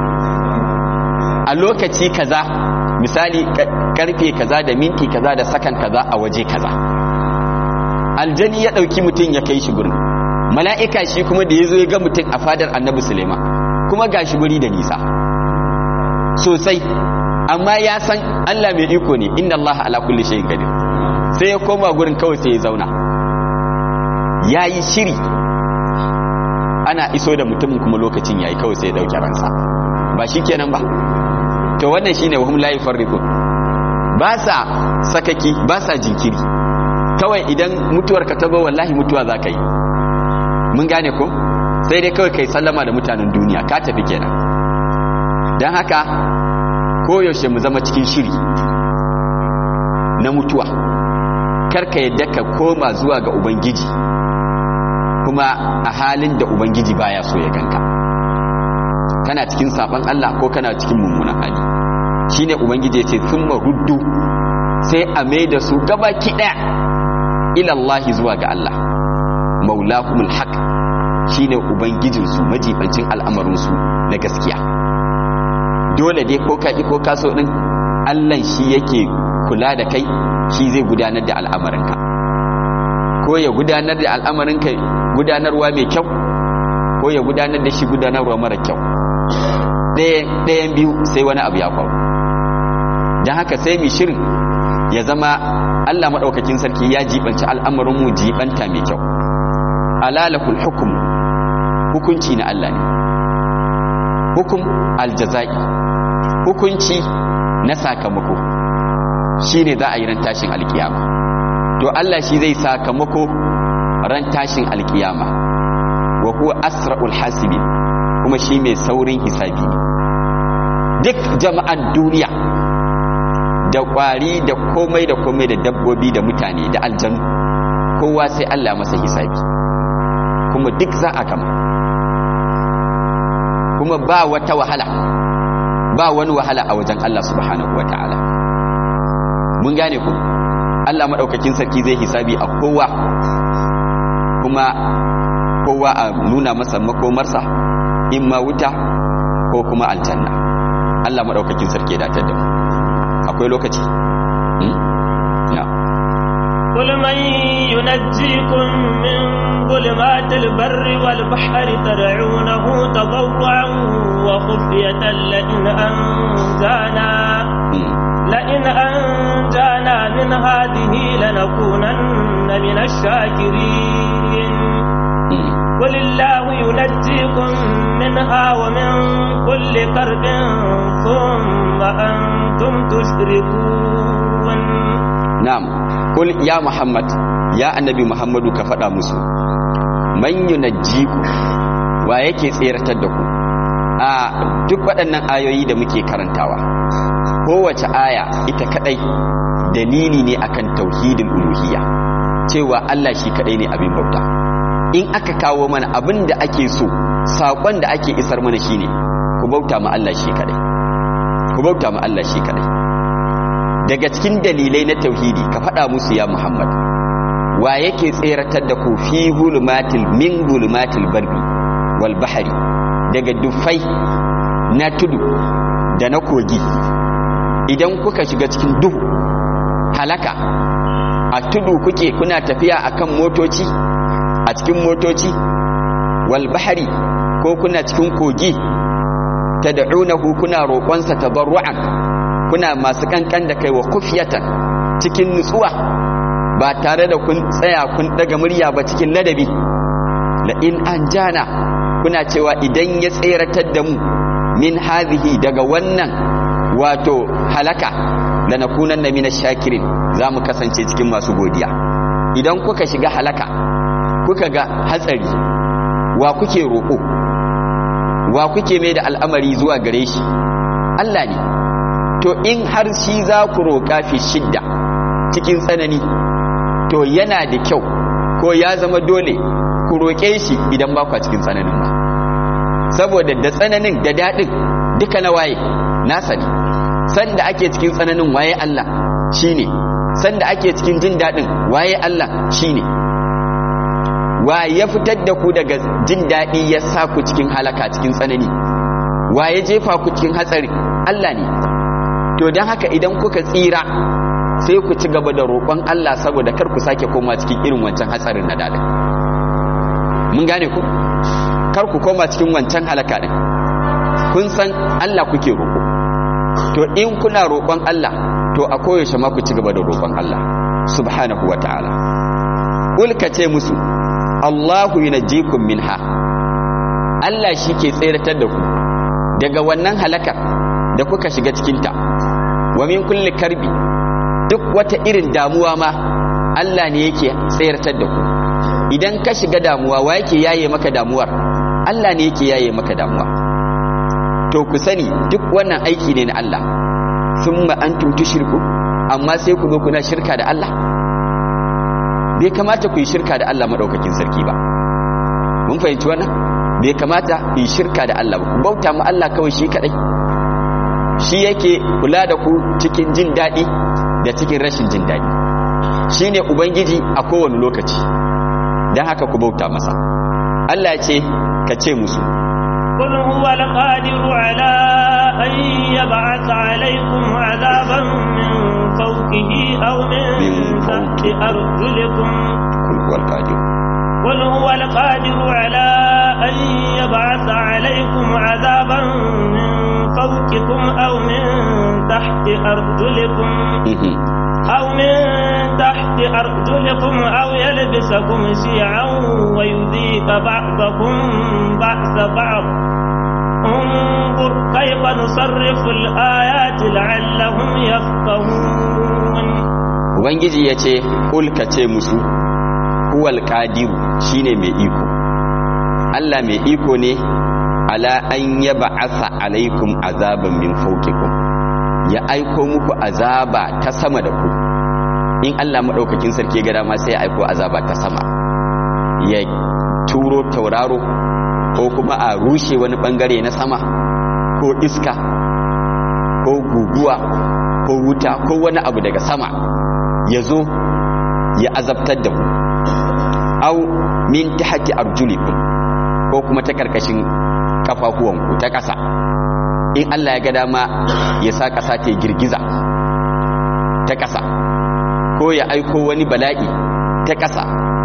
a lokaci kaza misali karfe kaza da minti kaza da sakan kaza a waje kaza aljani ya ɗauki mutum ya kai shi gurin mala'ika shi kuma da ya zo ya ga mutum a fadar annabi suleiman kuma ga shi guri da nisa sosai amma ya san allah mai iko ne inda allah ala kulli shayin qadir sai ya koma gurin kawai sai ya zauna ya yi shiri ana iso da mutumin kuma lokacin ya yi kawai sai ya ɗauki ransa ba shi kenan ba to wannan shi ne wahum layi farrikun ba sa sakaki ba sa jinkiri kawai idan mutuwar ka ta zo wallahi mutuwa za ka yi mun gane ko sai dai kawai kai sallama da mutanen duniya ka tafi kenan don haka koyaushe mu zama cikin shiri na mutuwa karka yadda ka koma zuwa ga ubangiji kuma a halin da ubangiji baya so ya ganka kana cikin saban Allah ko kana cikin mummunan hali shine ubangiji ya ce thumma ruddu sai a mai da su gaba ki daya ila Allah zuwa ga Allah maulahumul haq shine ubangijinsu majibancin al'amarinsu na gaskiya dole dai ko ka ko ka so din Allah shi yake kula da kai shi zai gudanar da al'amarinka ko ya gudanar da al'amarinka gudanarwa mai kyau ko ya gudanar da shi gudanarwa mara kyau ɗayan biyu sai wani abu ya faru don haka sai mai shirin ya zama Allah maɗaukakin sarki ya jibanci al'amarinmu jibanta mai kyau alalakul hukum hukunci na Allah ne hukum aljaza'i hukunci na sakamako shi ne za a yi ran tashin alkiyama to Allah shi zai sakamako ran tashin alkiyama wa huwa asra'ul hasibin kuma shi mai saurin hisabi ne duk jama'an duniya da kwari da komai da komai da dabbobi da mutane da aljanu kowa sai Allah masa hisabi kuma duk za a gama kuma ba wata wahala ba wani wahala a wajen Allah subhanahu wa ta'ala mun gane ku Allah maɗaukakin sarki zai hisabi a kowa kuma kowa a nuna masa makomarsa in ma wuta ko kuma aljanna Allah maɗaukakin sarki ya datar da mu akwai lokaci قل من ينجيكم من ظلمات البر والبحر تدعونه تضرعا وخفية لئن أنجانا لئن أنجانا من هذه لنكونن من الشاكرين قل الله ينجيكم منها ومن كل كرب ثم أنتم تشركون نعم قل يا محمد يا النبي محمد كفدا مسو من ينجيكم wa yake tseratar da ku a duk waɗannan ayoyi da muke karantawa kowace aya ita kadai dalili ne akan tauhidin uluhiyya cewa Allah shi kadai ne abin bauta in aka kawo mana abin da ake so saƙon da ake isar mana shine ku bauta ma Allah shi kadai ku bauta ma Allah shi kadai daga cikin dalilai na tauhidi ka faɗa musu ya Muhammad wa yake tseratar da ku fi gulumatil min gulumatil barbi wal bahari daga dufai na tudu da na kogi idan kuka shiga cikin duhu halaka a tudu kuke kuna tafiya akan motoci a cikin motoci wal bahari ko kuna cikin kogi tad'unahu kuna roƙonsa tabarru'an kuna masu kankan da kai wa kufiyatan cikin nutsuwa ba tare da kun tsaya kun daga murya ba cikin ladabi la in anjana kuna cewa idan ya tseratar da mu min hazihi daga wannan wato halaka lanakunanna minash shakirin za mu kasance cikin masu godiya idan kuka shiga halaka kuka ga hatsari wa kuke roƙo wa kuke mai da al'amari zuwa gare shi Allah ne to in har shi za ku roƙa fi shidda cikin tsanani to yana da kyau ko ya zama dole ku roƙe shi idan ba kwa cikin tsananin ba saboda da tsananin da daɗin duka na waye nasa ne sanda ake cikin tsananin waye Allah shine sanda ake cikin jin daɗin waye Allah shine wa ya fitar da ku daga jin daɗi ya sa ku cikin halaka cikin tsanani wa ya jefa ku cikin hatsari Allah ne to don haka idan kuka tsira sai ku ci gaba da roƙon Allah saboda kar ku sake koma cikin irin wancan hatsarin na daɗin mun gane ku kar ku koma cikin wancan halaka ɗin kun san Allah kuke roƙo to in kuna roƙon Allah to a koyaushe ma ku ci gaba da roƙon Allah subhanahu wa ta'ala ulka ce musu Allahu yunajjikum minha Allah shi ke tseratar da ku daga wannan halakar da kuka shiga cikinta wa min kulli karbi duk wata irin damuwa ma Allah ne yake tseratar da ku idan ka shiga damuwa wa yake yaye maka damuwar Allah ne yake yaye maka damuwa to ku sani duk wannan aiki ne na Allah thumma antum tushriku amma sai ku zo kuna shirka da Allah bai kamata ku yi shirka da Allah madaukakin sarki ba mun fahimci wannan bai kamata ku yi shirka da Allah ba ku bauta mu Allah kawai shi kadai shi yake kula da ku cikin jin daɗi da cikin rashin jin daɗi shine ubangiji a kowane lokaci dan haka ku bauta masa Allah ya ce ka ce musu قل هو القادر على أن يبعث عليكم عذابا من فوقه أو من, من تحت فوق. أرجلكم kul huwal qadir قل هو القادر على أن يبعث عليكم عذابا من فوقكم أو من تحت أرجلكم Mhm. أو من تحت أرجلكم أو يلبسكم شيعا ويذيق بعضكم بأس بعض انظر كيف نصرف الآيات لعلهم يفقهون ubangiji ya ce kul ka ce musu huwal qadiru shine mai iko Allah mai iko ne ala an yab'atha alaikum azaban min fawqikum ya aiko muku azaba ta sama da ku in Allah madaukakin sarki ga dama sai ya aiko azaba ta sama ya turo tauraro ko kuma a rushe wani bangare na sama ko iska ko guguwa ko wuta ko wani abu daga sama ya zo ya azabtar da ku au min tahti arjulikum ko kuma ta karkashin kafafuwanku ta ƙasa in Allah ya ga dama ya sa ƙasa ta yi girgiza ta ƙasa ko ya aiko wani bala'i ta ƙasa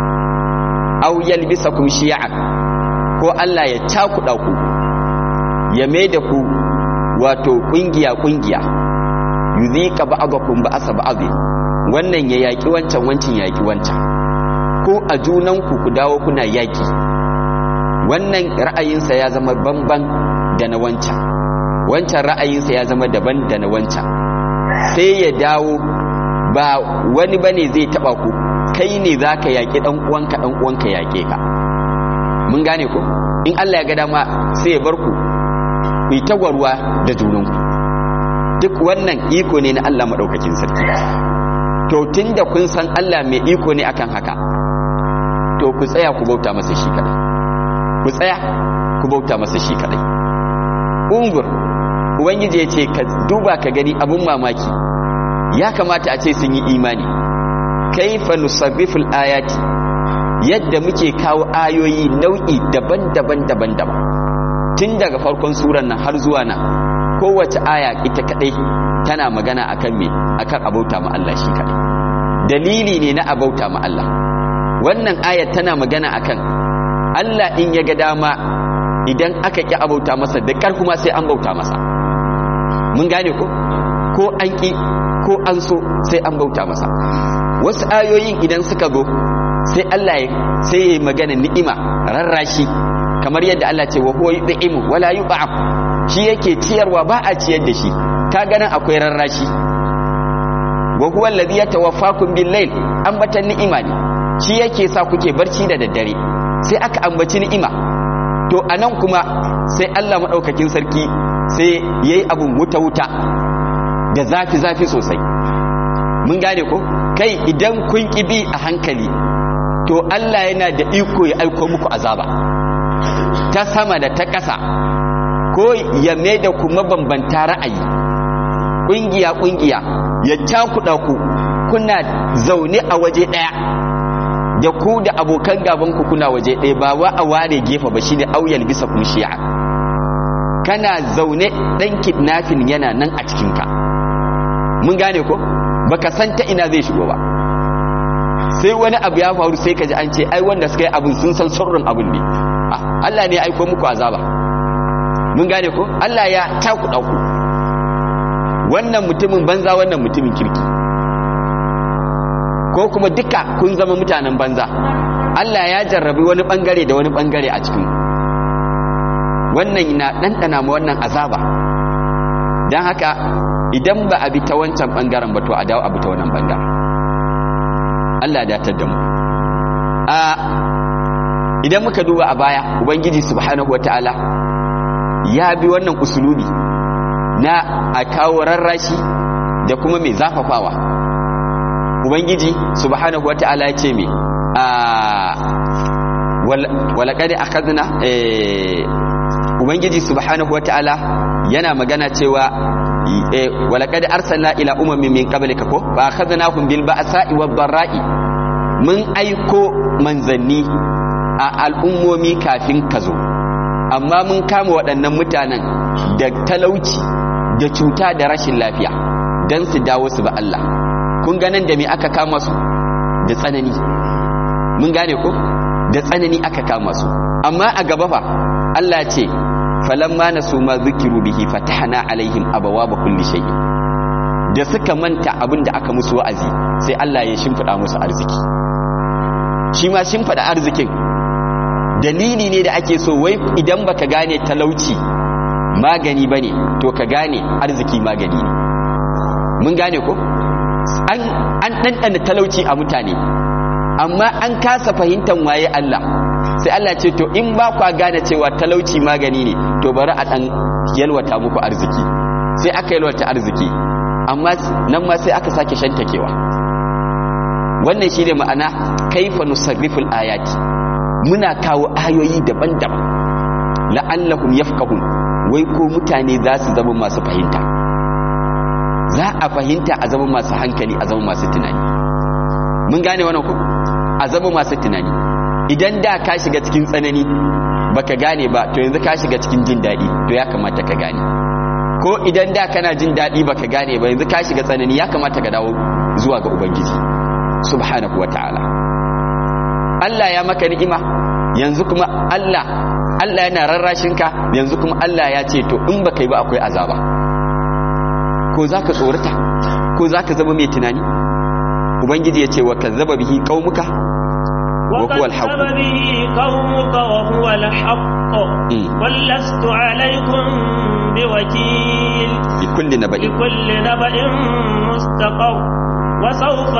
au yalbisakum shi'an ko Allah ya cakuɗa ku ya mai da ku wato ƙungiya ƙungiya yuzika ba'dakum ba'asa ba'd wannan ya yaki wancan wancan ya yaki wancan ko a junanku ku dawo kuna yaki wannan ra'ayinsa ya zama banban da na wancan wancan ra'ayinsa ya zama daban da na wancan sai ya dawo ba wani bane zai taba ku kai ne zaka yaki dan uwanka dan uwanka yake ka mun gane ko in Allah ya ga dama sai ya bar ku ku yi tagwarwa da junanku duk wannan iko ne na Allah madaukakin sarki to tunda kun san Allah mai iko ne akan haka to ku tsaya ku bauta masa shi kadai ku tsaya ku bauta masa shi kadai ungur ubangiji ya ce ka duba ka gani abun mamaki ya kamata a ce sun yi imani kaifa nusabbiful ayati yadda muke kawo ayoyi nau'i daban-daban daban-daban tun daga farkon suran nan har zuwa nan kowace aya ita kadai tana magana akan me akan abauta ma Allah shi kadai dalili ne na abauta ma Allah wannan ayat tana magana akan Allah in ya ga dama idan aka ki abauta masa da kar kuma sai an bauta masa mun gane ko ko an ki ko an so sai an bauta masa wasu ayoyin idan suka zo sai Allah ya sai ya magana ni'ima rarrashi kamar yadda Allah ce wa huwa yud'imu wala yub'am shi yake ciyarwa ba a ciyar da shi ka ganin akwai rarrashi wa huwa alladhi yatawaffakum bil layl ambatan ni'ima ne shi yake sa kuke barci da daddare sai aka ambaci ni'ima to anan kuma sai Allah madaukakin sarki sai yayi abun wuta wuta da zafi zafi sosai mun gane ko kai idan kun kibi a hankali to Allah yana da iko ya aiko muku azaba ta sama da ta ƙasa ko ya mai da ku mabambanta ra'ayi ƙungiya ƙungiya ya cakuɗa ku kuna zaune a waje ɗaya da ku da abokan gabanku kuna waje ɗaya ba wa a ware gefe ba shi ne auyal bisa kun shi'a kana zaune ɗan kidnafin yana nan a cikinka mun gane ko baka san ta ina zai shigo ba sai wani abu ya faru sai ka ji an ce ai wanda suka yi abin sun san sirrin abin ne Allah ne ya aiko muku azaba mun gane ko Allah ya takuɗa ku wannan mutumin banza wannan mutumin kirki ko kuma duka kun zama mutanen banza Allah ya jarrabi wani bangare da wani bangare a cikin wannan na ɗanɗana ma wannan azaba don haka idan ba a bi ta wancan bangaren ba to a dawo a bi ta wannan bangaren Allah ya datar da mu a idan muka duba a baya ubangiji subhanahu wataala ya bi wannan usulubi na a kawo rarrashi da kuma mai zafafawa ubangiji subhanahu wataala ya ce me a walaqad akhadna ubangiji subhanahu wataala yana magana cewa walaqad arsalna ila umamin min qablika ko fa akhadnahum bil ba'sa'i wad dharra'i mun aiko manzanni a al'ummomi kafin ka zo amma mun kama waɗannan mutanen da talauci da cuta da rashin lafiya don su dawo su ba Allah kun ganin da me aka kama su da tsanani mun gane ko da tsanani aka kama su amma a gaba fa Allah ce falamma nasu ma zikiru bihi fatahna alaihim abawaba kulli shay'in da suka manta abin da aka musu wa'azi sai Allah ya shimfida musu arziki shi ma shimfida arzikin dalili ne da ake so wai idan baka gane talauci magani bane to ka gane arziki magani ne mun gane ko an an ɗanɗana talauci a mutane amma an kasa fahimtar waye Allah sai Allah ce to in ba kwa gane cewa talauci magani ne to bari a ɗan yalwata muku arziki sai aka yalwata arziki amma nan ma sai aka sake shantakewa wannan shine ma'ana kaifa nusarriful ayati muna kawo ayoyi daban-daban la'allahum yafqahun wai ko mutane za su zama masu fahimta za a fahimta a zama masu hankali a zama masu tunani mun gane wannan ku a zama masu tunani idan da ka shiga cikin tsanani baka gane ba to yanzu ka shiga cikin jin daɗi to ya kamata ka gane ko idan da kana jin daɗi baka gane ba yanzu ka shiga tsanani ya kamata ka dawo zuwa ga ubangiji subhanahu wataala Allah ya maka ni'ima yanzu kuma Allah Allah yana rarrashin ka yanzu kuma Allah ya ce to in baka yi ba akwai azaba ko zaka tsorata ko zaka zama mai tunani ubangiji ya ce wa kazzaba bihi qaumuka wa huwa al-haqq وكذب به قومك وهو الحق مم. قل لست عليكم بوكيل bi kulli naba'in لكل نبأ مستقر وسوف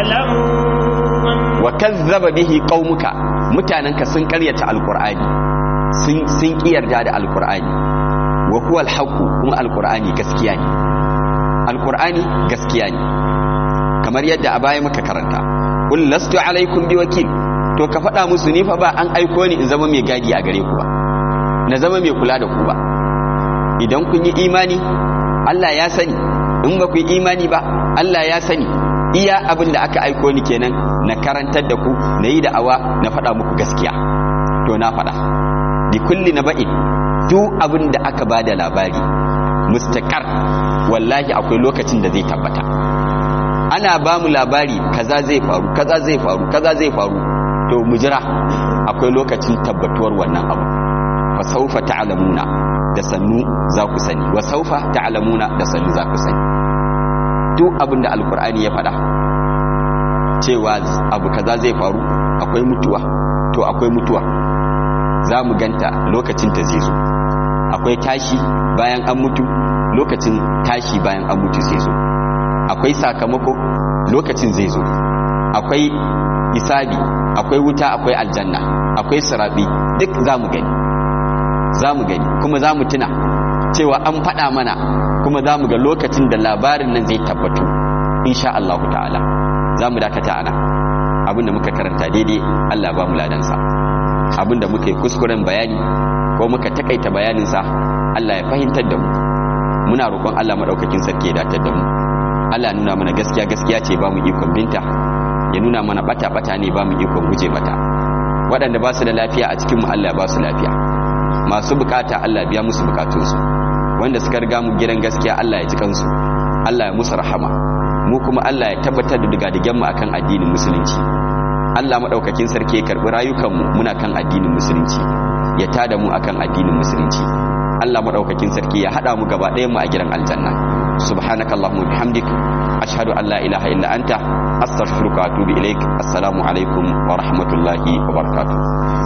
تعلمون wa kazzaba bihi qaumuka mutananka sun karyata alqur'ani sun sun kiyarda da alqur'ani wa huwa alhaq kuma alqur'ani gaskiya ne alqur'ani gaskiya ne kamar yadda a baya muka karanta qul lastu alaikum biwakil to ka faɗa musu ni fa ba an aiko ni in zama mai gadi a gare ku ba na zama mai kula da ku ba idan kun yi imani Allah ya sani in ba ku yi imani ba Allah ya sani iya abin da aka aiko ni kenan na karantar da ku na yi da'awa na faɗa muku gaskiya to na faɗa bi kulli na ba'in duk abin da aka ba da labari mustaqar wallahi akwai lokacin da zai tabbata ana ba mu labari kaza zai faru kaza zai faru kaza zai faru to mu jira akwai lokacin tabbatuwar wannan abu fa saufa ta'lamuna da sannu za ku sani wa saufa ta'lamuna da sannu za ku sani duk abin da alkur'ani ya faɗa cewa abu kaza zai faru akwai mutuwa to akwai mutuwa za mu ganta lokacin ta zai zo akwai tashi bayan an mutu lokacin tashi bayan an mutu zai zo akwai sakamako lokacin zai zo akwai isabi akwai wuta akwai aljanna akwai sirabi duk za mu gani za mu gani kuma za mu tuna cewa an faɗa mana kuma za mu ga lokacin da labarin nan zai tabbatu insha Allah ta'ala za mu dakata ana abinda muka karanta daidai Allah ba mu ladansa abinda muka yi kuskuren bayani ko muka takaita bayaninsa Allah ya fahimtar da mu muna roƙon Allah maɗaukakin sarki ya datar da mu Allah ya nuna mana gaskiya gaskiya ce ba mu ikon binta ya nuna mana bata bata ne ba mu ikon guje mata waɗanda ba su da lafiya a cikin mu Allah ya ba su lafiya masu bukata Allah biya musu bukatunsu wanda suka riga mu gidan gaskiya Allah ya ji kansu Allah ya musu rahama mu kuma Allah ya tabbatar da digadigen mu akan addinin musulunci Allah madaukakin sarki ya karbi rayukan mu muna kan addinin musulunci ya tada mu akan addinin musulunci Allah madaukakin sarki ya hada mu gaba ɗayan mu a gidan aljanna subhanakallahumma bihamdik ashhadu an la ilaha illa anta astaghfiruka wa atubu ilaik assalamu alaikum wa rahmatullahi wa barakatuh